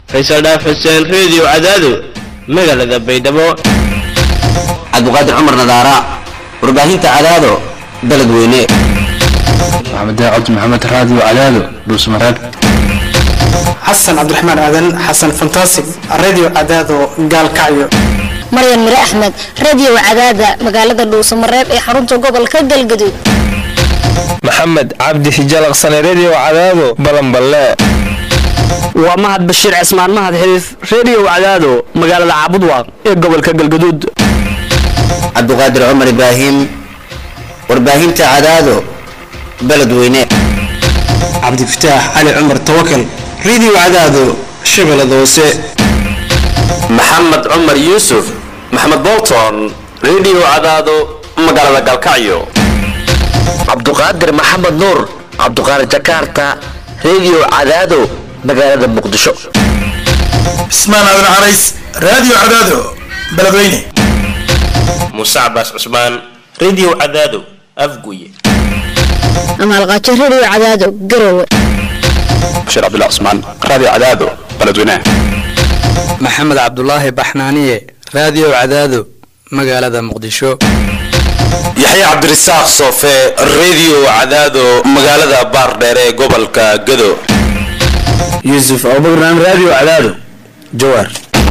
faysal dhaaf xuseen reediyo cadaado magaalada baydhabo cabdiqaadir cumar nadaara warbaahinta cadaado baled weyne maxamed cabdi maxamed raadiyo cadaado dhuusmareeb xasan cabdiraxmaan aadan xasan fantasig radio cadaado gaalkacyo maryan mire axmed radio cadaada magaalada dhuusamareeb ee xarunta gobolka galgaduud maxamed cabdi hijalaqsane redio cadaado balanballe waa mahad bashiir cismaan mahad xiriif redio cadaado magaalada caabudwaaq ee gobolka galgaduud cabdiqaadir cumar ibraahim warbaahinta cadaado baled weyne cabdifataax cali cumar tawakal radio cadaado shabeellada hoose maxamed cumar yuusuf maxamed bolton redio cadaado magaalada galkacyo cabduqaadir maxamed nuur cabduqaadir jakarta redio cadaado magaalada muqdisho cismaan aadan carays radio cadaado beledweyne muuse cabaas cusmaan redio cadaado afguye amaalqaajo radio cadaado garowe bashiir cabdullah cusmaan radio cadaado beledweyne maxamed cabdulaahi baxnaaniye radio cadaado magaalada muqdisho yaxya cabdirasaaq soofe redio cadaado magaalada baardheere ee gobolka gado yuusuf abubakran radio cadaado jawaar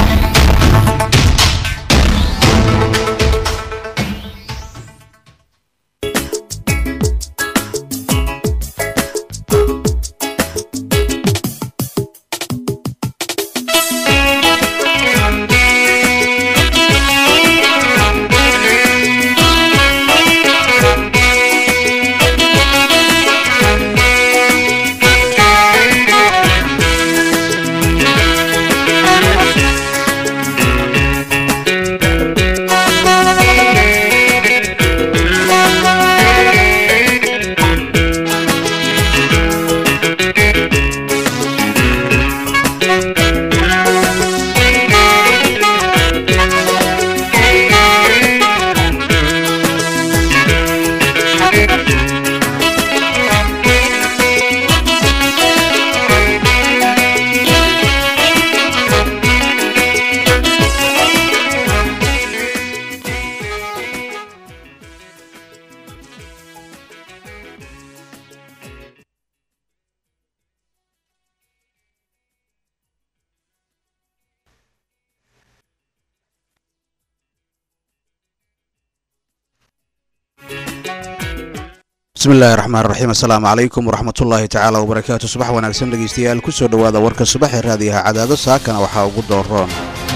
bismillahi raxmaan raxiim assalaamu calaykum waraxmatullaahi tacaala wabarakaatu subax wanaagsan dhegeystayaal kusoo dhowaada warka subax ee raadiyaha cadaado saakana waxaa ugu dooroon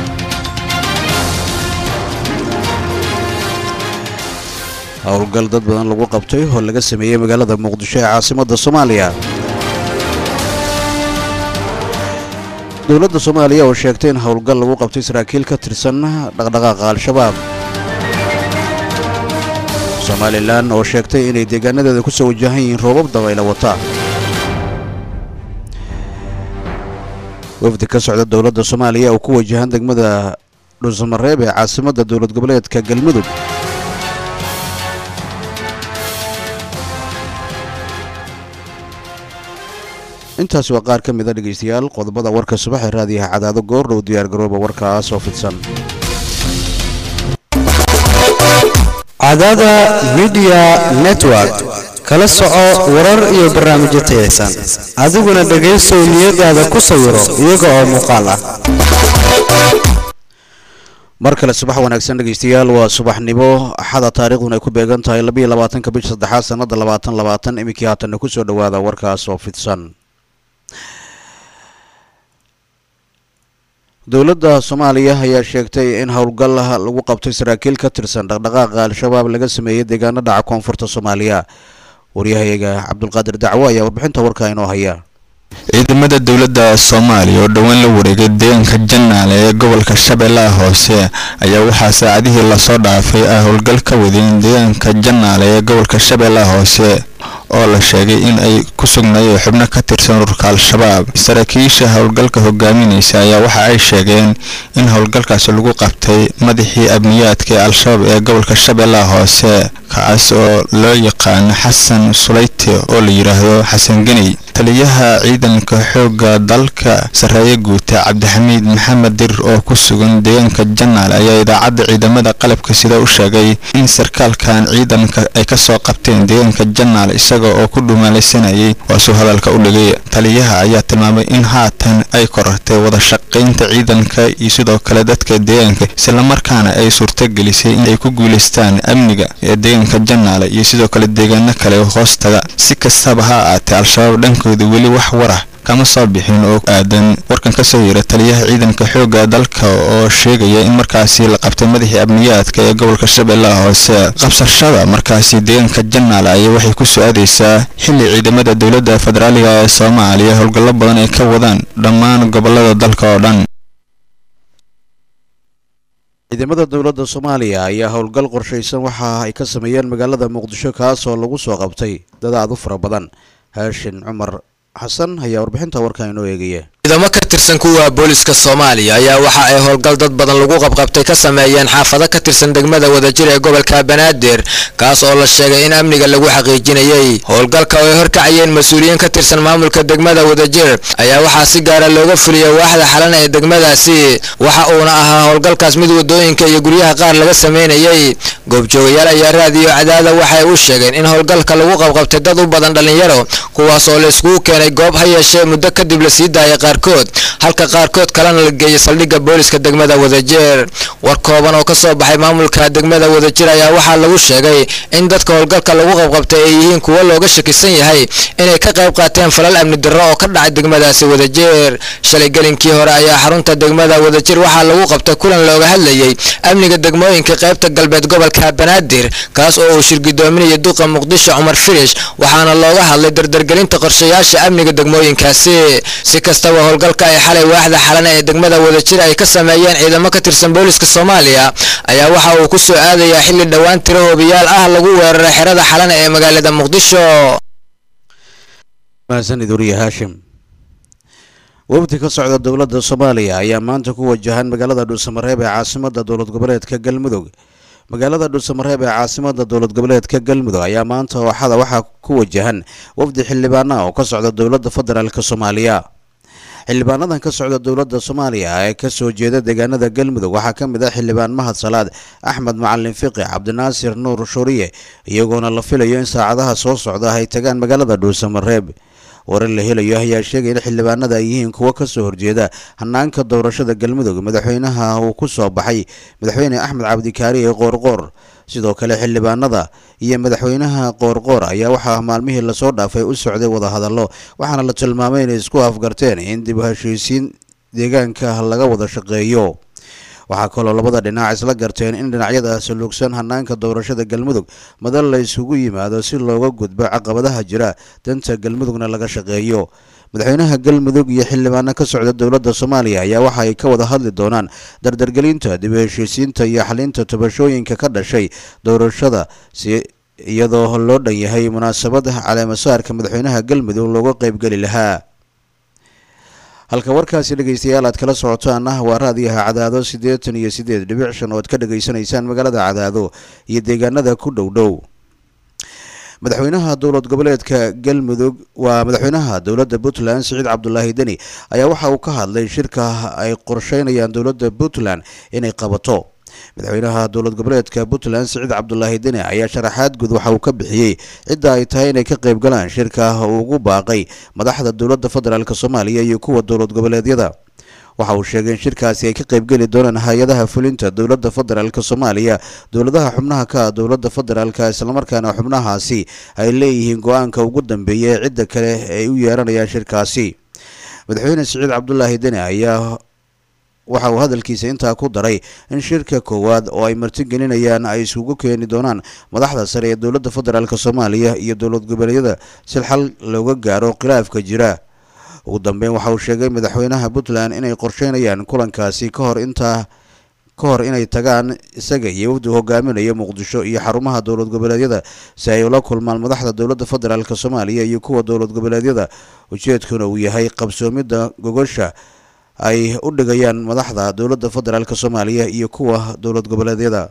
howlgal dad badan lagu qabtay oo laga sameeyey magaalada muqdisho ee caasimadda soomaaliya dowladda soomaaliya oo sheegtay in howlgal lagu qabtay saraakiil ka tirsan dhaqdhaqaaqa al-shabaab somalilan oo sheegtay inay deegaanadeeda ku soo wajahan yihiin roobab dabayla wata wafdi ka socda dowladda soomaaliya oo ku wajahan degmada dhuusamareeb ee caasimadda dowlad goboleedka galmudug intaasi waa qaar ka mida dhegaystayaal qodobada warka subax ee raadiyaha cadaado goordhow diyaargarooba warkaas oo fidsan cadaada midiya network kala soco warar iyo barnaamijyo tayaysan adiguna dhegaysow niyadaada ku sawiro iyaga oo muuqaal ah mar kale subax wanaagsan dhegaystayaal waa subaxnimo axada taariikhduna ay ku beegan tahay labayo labaatanka bisha saddexaad sannada labaatan labaatan iminkii haatanna ku soo dhowaada warkaas oo fidsan dowladda soomaaliya ayaa sheegtay in howlgal lagu qabtay saraakiil ka tirsan dhaqdhaqaaqa al-shabaab laga sameeyey deegaano dhaca koonfurta soomaaliya waryahayaga cabdulqaadir dacwo ayaa warbixinta warkaa inoo haya ciidamada dowladda soomaaliya oo dhowaan la wareegay deegaanka janaale ee gobolka shabeellaha hoose ayaa waxaa saacadihii lasoo dhaafay ah howlgal ka wadeen deegaanka janaale ee gobolka shabeellaha hoose oo la sheegay in ay ku sugnaayeen xubno ka tirsan ururka al-shabaab saraakiisha howlgalka hogaaminaysa ayaa waxa ay sheegeen in howlgalkaasi lagu qabtay madaxii amniyaadka ee al-shabaab ee gobolka shabeellaha hoose kaas oo loo yaqaano xasan sulayte oo la yidhaahdo xasan geney taliyaha ciidanka xoogga dalka sarreeye guuta cabdixamiid maxamed dir oo ku sugan deegaanka janaale ayaa idaacadda ciidamada qalabka sida u sheegay in sarkaalkan ciidanka ay kasoo qabteen deegaanka janaale isaga oo ku dhumaalaysanayay waasuu hadalka u dhigay taliyaha ayaa tilmaamay in haatan ay korartay wada shaqaynta ciidanka iyo sidoo kale dadka deegaanka islamarkaana ay suurtagelisay in ay ku guulaystaan amniga ee deegaanka janaale iyo sidoo kale deegaano kale oo hoostaga si kastaba ha aatee al-shabaab dhankooda weli wax warah kama soo bixin oo aadan warkan kasoo yira taliyaha ciidanka xoogga dalka oo sheegaya in markaasi la qabtay madaxii amniyaadka ee gobolka shabeellaha hoose qabsashada markaasi deegaanka janaale ayaa waxay ku soo-aadaysaa xilli ciidamada dowladda federaaliga ee soomaaliya howlgallo badan ay ka wadaan dhammaan gobolada dalka oo dhan ciidamada dowladda soomaaliya ayaa howlgal qorshaysan waxa ay ka sameeyeen magaalada muqdisho kaasoo lagu soo qabtay dad aad u fara badan haashin cumar xasan ayaa warbixinta warkan inoo eegaya ciidamo ka tirsan kuwa booliska soomaaliya ayaa waxa ay howlgal dad badan lagu qabqabtay ka sameeyeen xaafado ka tirsan degmada wadajir ee gobolka banaadir kaas oo la sheegay in amniga lagu xaqiijinayey howlgalka oo ay horkacayeen mas-uuliyiin ka tirsan maamulka degmada wadajir ayaa waxaa si gaara looga fuliyay waaxda xalan ee degmadaasi waxa uuna ahaa howlgalkaas mid wadooyinka iyo guryaha qaar laga sameynayey goobjoogayaal ayaa raadiyo cadaada waxay u sheegeen in howlgalka lagu qabqabtay dad u badan dhallinyaro kuwaas oo la iskugu keenay goob ha yeeshee muddo kadib la sii daayay qaarkood halka qaarkood kalena la geeyay saldhigga booliska degmada wadajir war kooban oo ka soo baxay maamulka degmada wadajir ayaa waxaa lagu sheegay in dadka howlgalka lagu qabqabtay ay yihiin kuwo looga shakisan yahay inay ka qayb qaateen falal amni darro oo ka dhacay degmadaasi wadajir shalay gelinkii hore ayaa xarunta degmada wadajir waxaa lagu qabtay kulan looga hadlayey amniga degmooyinka qaybta galbeed gobolka banaadir kaas oo uu shirgidoominaya duqa muqdisho cumar firish waxaana looga hadlay dardargelinta qorshayaasha amniga degmooyinkaasi si kastaba howlgalka ay xalay waaxda xalana ee degmada wadajir ay ka sameeyeen ciidamo ka tirsan booliska soomaaliya ayaa waxa uu ku soo aadayaa xilli dhowaan tiro hoobiyaal ah lagu weeraray xerada xalana ee magaalada muqdisho mahadsanid wariye haashim wafdi ka socda dowladda soomaaliya ayaa maanta ku wajahan magaalada dhuusamareeb ee caasimada dowlad goboleedka galmudug magaalada dhuusamareeb ee caasimada dowlad goboleedka galmudug ayaa maanta ooxada waxaa ku wajahan wafdi xildhibaana oo ka socda dowladda federaalk soomaaliya xildhibaanadan ka socda dowladda soomaaliya ee kasoo jeeda deegaanada galmudug waxaa ka mid ah xildhibaan mahad salaad axmed macalin fiqi cabdinaasir nuur shuriye iyagoona la filayo in saacadaha soo socda ay tagaan magaalada dhuusamareeb warar la helayo ayaa sheegay in xildhibaanada ay yihiin kuwo kasoo horjeeda hanaanka doorashada galmudug madaxweynaha uu ku soo baxay madaxweyne axmed cabdikaari ee qoorqoor sidoo kale xildhibaanada iyo madaxweynaha qoorqoor ayaa waxaa maalmihii lasoo dhaafay u socday wadahadallo waxaana la tilmaamay inay isku afgarteen in dib u heshiisiin deegaanka laga wada shaqeeyo waxaa kaloo labada dhinac isla garteen in dhinacyada saluugsan hanaanka doorashada galmudug madal la isugu yimaado si looga gudbo caqabadaha jira danta galmudugna laga shaqeeyo madaxweynaha galmudug iyo xildhibaano ka socda dowladda soomaaliya ayaa waxa ay ka wada hadli doonaan dardargelinta dib u heshiisiinta iyo xalinta tabashooyinka ka dhashay doorashada si iyadoo loo dhan yahay munaasabada caleemasaarka madaxweynaha galmudug looga qeybgeli lahaa halka warkaasi dhegeystayaal aad kala socotaan ah waa raadiyaha cadaado siddeetan iyo siddeed dhibic shan oo aad ka dhegaysanaysaan magaalada cadaado iyo deegaanada ku dhow dhow madaxweynaha dowlad goboleedka galmudug waa madaxweynaha dowladda puntland siciid cabdulaahi deni ayaa waxa uu ka hadlay shirka ay qorsheynayaan dowladda puntland inay qabato madaxweynaha dowlad goboleedka puntland siciid cabdulaahi deni ayaa sharaxaad guud waxa uu ka bixiyey cidda ay tahay inay ka qayb galaan shirka uu ugu baaqay madaxda dowladda federaalk soomaaliya iyo kuwa dowlad goboleedyada waxa uu sheegay in shirkaasi ay ka qaybgeli doonaan hay-adaha fulinta dowladda federaalk soomaaliya dowladaha xubnaha ka ah dowladda federaalk islamarkaana xubnahaasi ay leeyihiin go-aanka ugu dambeeya ee cidda kale ay u yeeranayaan shirkaasi madaxweyne siciid cabdulaahi deni ayaa waxa uu hadalkiisa intaa ku daray in shirka koowaad oo ay martigelinayaan ay isugu keeni doonaan madaxda sare ee dowladda federaalk soomaaliya iyo dowlad goboleedyada si xal looga gaaro khilaafka jira ugu dambeyn waxa uu sheegay madaxweynaha puntland inay qorsheynayaan kulankaasi ka hor intaa ka hor inay tagaan isaga iyo wafdi hogaaminaya muqdisho iyo xarumaha dowlad goboleedyada si ay ula kulmaan madaxda dowladda federaalk soomaaliya iyo kuwa dowlad goboleedyada ujeedkuna uu yahay qabsoomidda gogosha ay u dhigayaan madaxda dowladda federaalk soomaaliya iyo kuwa dowlad goboleedyada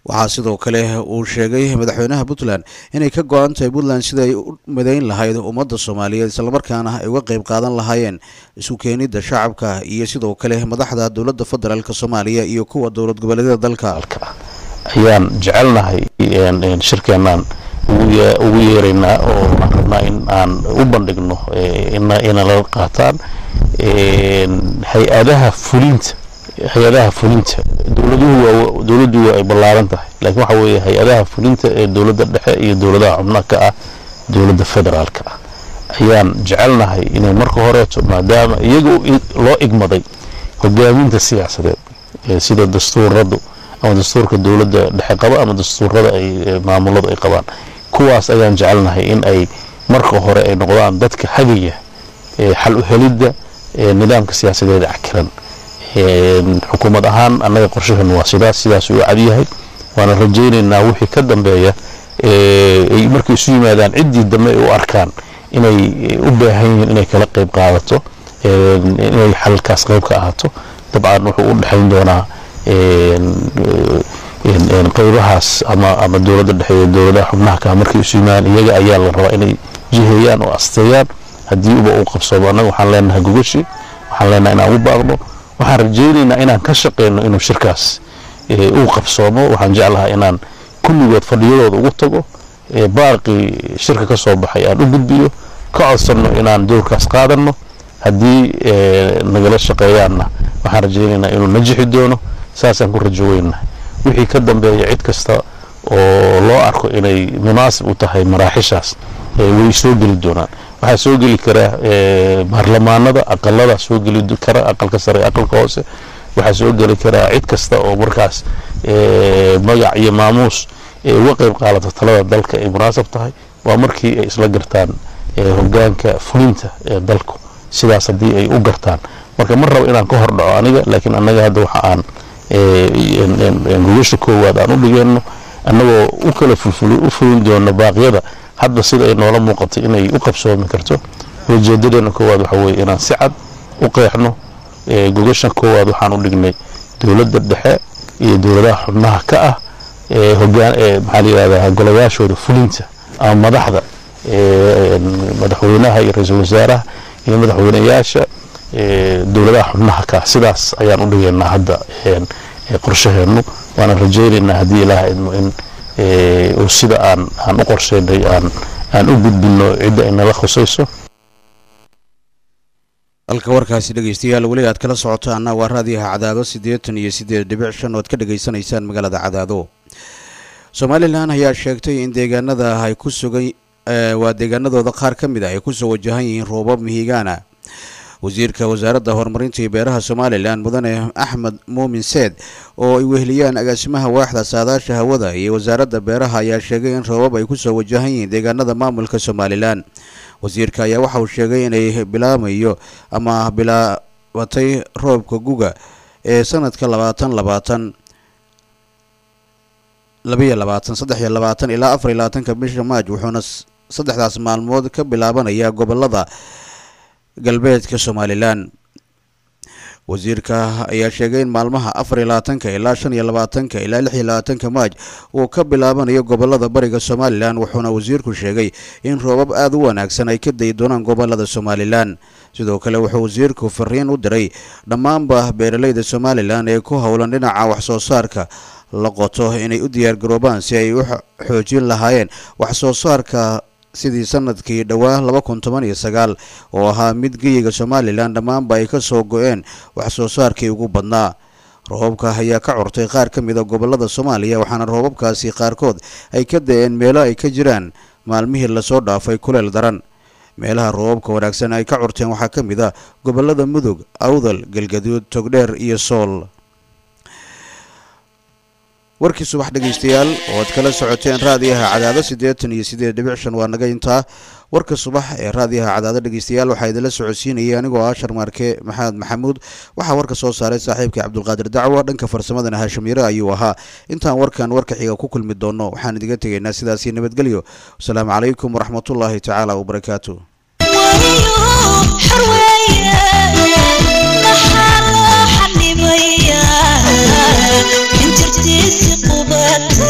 waxaa sidoo kale uu sheegay madaxweynaha puntland inay ka go-an tahay puntland sida ay u midayn lahayd ummadda soomaaliyeed islamarkaana ay uga qayb qaadan lahaayeen isu keenidda shacabka iyo sidoo kale madaxda dowladda federaalk soomaaliya iyo kuwa dowlad goboleedyada dalka ayaan jecelnahay shirkeenaan ugu yeeraynaa oo aan rabnaa in aan u bandhigno inala qaataan hay-adaha fulinta hay-adaha fulinta dowladuhu dowladdu waa ay ballaaran tahay laakiin waxa weeye hay-adaha fulinta ee dowladda dhexe iyo dowladaha xubnaha ka ah dowladda federaalka ah ayaan jecelnahay inay marka horeeto maadaama iyaga loo igmaday hogaaminta siyaasadeed sida dastuuradu ama dastuurka dowladda dhexe qaba ama dastuurada ay maamuladu ay qabaan kuwaas ayaan jecelnahay in ay marka hore ay noqdaan dadka hagaya xal u helidda nidaamka siyaasadeed cakiran xukuumad ahaan annaga qorshaheenu waa sidaas sidaas uu cadyahay waana rajaynaynaa wixii ka dambeeya ay markay isu yimaadaan ciddii dambe ay u arkaan inay u baahan yihiin inay kala qayb qaadato inay xalkaas qayb ka ahaato dabcan wuxuu u dhexayn doonaa qaybahaas ama ama dowladda dhexe iyo dowladaha xubnaha ka markay isu yimaadaan iyaga ayaa la rabaa inay jiheeyaan oo asteeyaan haddii uba uu qabsoomo annaga waxaan leenahay gogashi waxaan leenahay inaan u baaqno waxaan rajaynaynaa inaan ka shaqeyno inuu shirkaas uu qabsoomo waxaan jeclahay inaan kulligood fadhiyadooda ugu tago baaqii shirka ka soo baxay aan u gudbiyo ka codsanno inaan dowrkaas qaadanno haddii nagala shaqeeyaanna waxaan rajaynaynaa inuu najixi doono saasaan ku rajo weynahay wixii ka dambeeya cid kasta oo loo arko inay munaasib u tahay maraaxishaas way soo geli doonaan waxaa soo geli kara baarlamaanada aqalada soo geli kara aqalka sare aqalka hoose waxaa soo geli karaa cid kasta oo markaas magac iyo maamuus uga qayb qaadata talada dalka ay munaasab tahay waa markii ay isla gartaan hogaanka fulinta ee dalku sidaas haddii ay u gartaan marka ma rabo inaan ka hor dhaco aniga laakiin annaga hadda waxa aan gogasha koowaad aan u dhigeenno annagoo u kala u fulin doono baaqyada hadba sida ay noola muuqatay inay u qabsoomi karto ujeedadeena koowaad waxa weye inaan si cad u qeexno gogashan koowaad waxaan u dhignay dowladda dhexe iyo dowladaha xubnaha ka ah hogaan maxaa la yidhahdaa golayaashooda fulinta ama madaxda madaxweynaha iyo ra-iisul wasaaraha iyo madaxweyneyaasha dowladaha xubnaha ka ah sidaas ayaan u dhigaynaa hadda qorshaheennu waana rajaynaynaa haddii ilaah idmo in uu sida aan aan u qorsheynay aan aan u gudbino cidda ay nala khusayso halka warkaasi dhegeystayaal weli aad kala socotaana waa raadiyaha cadaado siddeetan iyo siddeed dhibic shan ood ka dhegaysanaysaan magaalada cadaado somalilan ayaa sheegtay in deegaanada ay ku sugan waa deegaanadooda qaar ka mid ah ay kusoo wajahan yihiin roobab mihigaana wasiirka wasaaradda horumarinta iyo beeraha somalilan mudane axmed muumin seed oo ay weheliyaan agaasimaha waaxda saadaasha hawada iyo wasaaradda beeraha ayaa sheegay in roobab ay kusoo wajahan yihiin deegaanada maamulka somalilan wasiirka ayaa waxa uu sheegay inay bilaamayo ama bilaabatay roobka guga ee sanadka labaatan labaatan labayo labaatan saddex iyo labaatan ilaa afar iyo labaatanka bisha maaj wuxuuna saddexdaas maalmood ka bilaabanayaa gobolada galbeedka somalilan wasiirka ayaa sheegay in maalmaha afar iyo labaatanka ilaa shan iyo labaatanka ilaa lix iyo labaatanka maaj uu ka bilaabanayo gobolada bariga somalilan wuxuuna wasiirku sheegay in roobab aada u wanaagsan ay ka dayi doonaan gobolada somalilan sidoo kale wuxuu wasiirku fariin u diray dhammaanba beeraleyda somalilan ee ku howlan dhinaca waxsoo saarka la qoto inay u diyaargaroobaan si ay u xoojin lahaayeen waxsoo saarka sidii sanadkii dhowaa laba kun toban iyo sagaal oo ahaa mid geyiga somalilan dhammaanba ay ka soo go-een wax soo saarkii ugu badnaa roobabka ayaa ka curtay qaar ka mid a gobolada soomaaliya waxaana roobabkaasi qaarkood ay ka da-een meelo ay ka jiraan maalmihii lasoo dhaafay kuleel daran meelaha roobabka wanaagsan ay ka curteen waxaa ka mid ah gobolada mudug awdal galgaduud togdheer iyo sool warkii subax dhegaystayaal oo aad kala socoteen raadiyaha cadaado siddeetan iyo siddeed dhibic shan waa naga intaa warka subax ee raadiyaha cadaado dhegaystayaal waxaa idinla socodsiinayay anigoo ah sharmaarke maxamed maxamuud waxaa warka soo saaray saaxiibkii cabdulqaadir dacwo dhanka farsamadana haashim yare ayuu ahaa intaan warkan warka xiga ku kulmi doono waxaan idiga tegaynaa sidaasii nabadgelyo wasalaamu calaykum waraxmatullaahi tacaala wabarakaatu intirtiisi qubata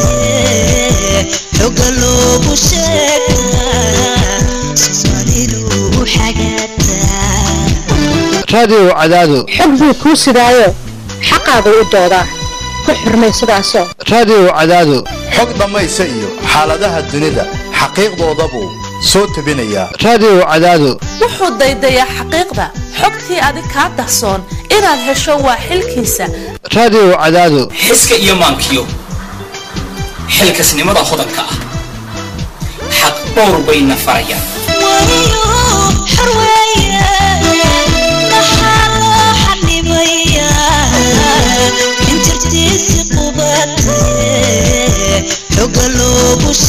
raadiyo cadaado xog buu kuu sidaayo xaqaagu u doodaa ku xurmay sidaasoo raadiyo cadaado xog dhammaysa iyo xaaladaha dunida xaqiiqdoodabuu soo tebinayaa raadiyo cadaado wuxuu daydayaa xaqiiqda xogtii adig kaa dahsoon inaad hesho waa xilkiisa raadiyo cadaado xiska iyo maankiyo xilkasnimada hodanka ah xaq dhowr bayna farayaan xoga loogu